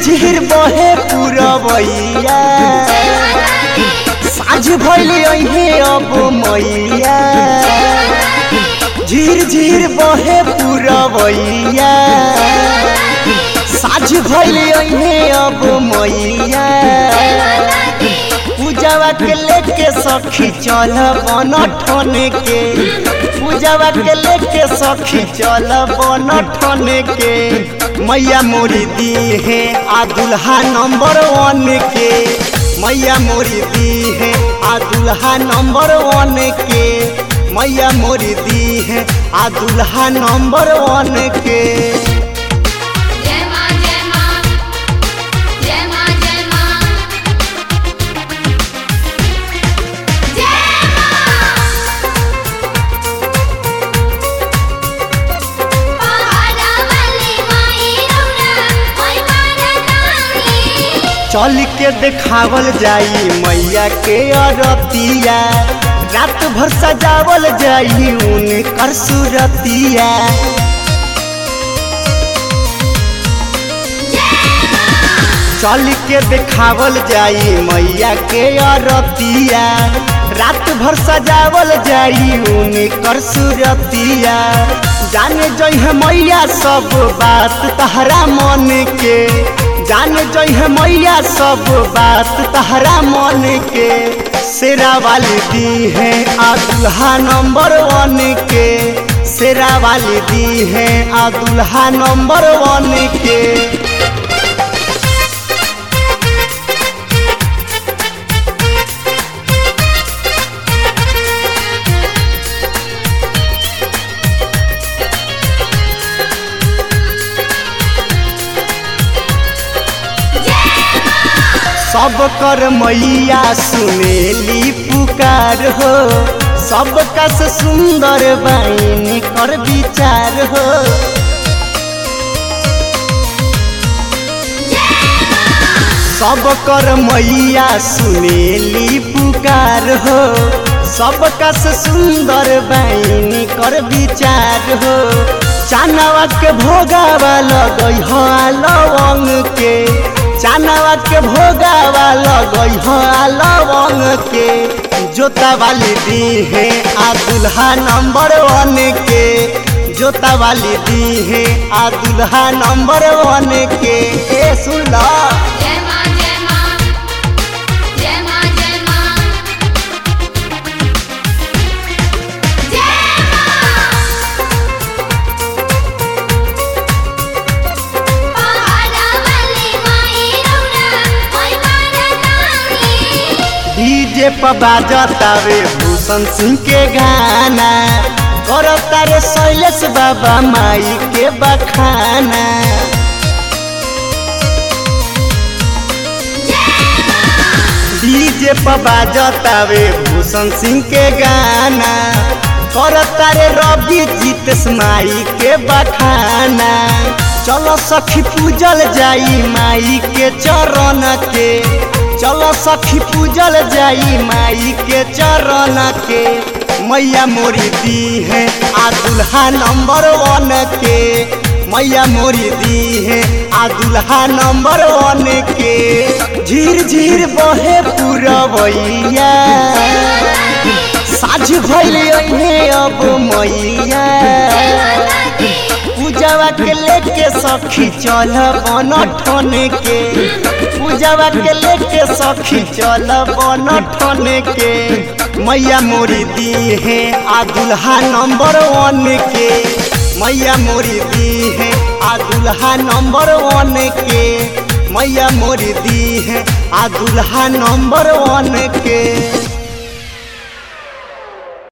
झिर बहे पुरवैया साझ भैले अहे अब मैया झिर झिर बहे पुरवैया साझ भैले अहे अब मैया पूजावा के लेके सखी चल बन ठन के पूजावा के लेके सखी चल बन ठन के मैया मोरी दी है आ दुल्हा नंबर वन के मैया मोरी दी है आ दुल्हा नंबर वन के मैया मोरी दी है आ दुल्हा नंबर वन के जय मां जय मां जय मां जय मां जय मां पहाड़ा वाली माई रौना ओय मारतानी चल के देखावल जाई मैया के अरतिया रात भर सजावल जाई उनकर सुरतिया चल के देखावल जाई मैया के अरतिया रात भर सजावल जाई उनकर सुरतिया जाने जइह मैया सब बात तहरा मन के जान जइह मैया सब बात तहरा मन के शेरा वाली दी है आ दुल्हा नंबर वन के शेरा वाली दी है आ दुल्हा नंबर वन के सब कर मैया सुनेली पुकार हो सब कस सुंदर बाइन कर विचार हो सब कर मैया सुनेली पुकार हो सब कस सुंदर बाइन कर विचार हो चानवा के भोगावा लगई हो लवंग के चानवा के भोगावा लगई हो लवंग के जोता वाली दी है आ दुल्हा नंबर वन के जोता वाली दी है आ दुल्हा नंबर वन के ए सुन ला जय मां जय मां जय मां जय मां जय मां पहाड़ा वाली माई रौना ओय मारतानी डीजे पर बाजतावे भूषण सिंह के गाना करता रे शैलेश बाबा माई के बखाना डीजे पर बाजतावे भूषण सिंह के गाना करता रे रवि जीतेश माई के बखाना चलो सखी पूजल जाई माई के चरण के चलो सखी पूजल जाई माई के चरण के मैया मोरी दी है आ दुल्हा नंबर वन के मैया मोरी दी है आ दुल्हा नंबर वन के झीर झीर बहे पुरवैया साझ भैले अहे अब मैया पूजावा के लेके सखी चल बन ठन के पूजावा के लेके सखी चल बन ठन के मैया मोरी दी है आ दुल्हा नंबर वन के मैया मोरी दी है आ दुल्हा नंबर वन के मैया मोरी दी है आ दुल्हा नंबर वन के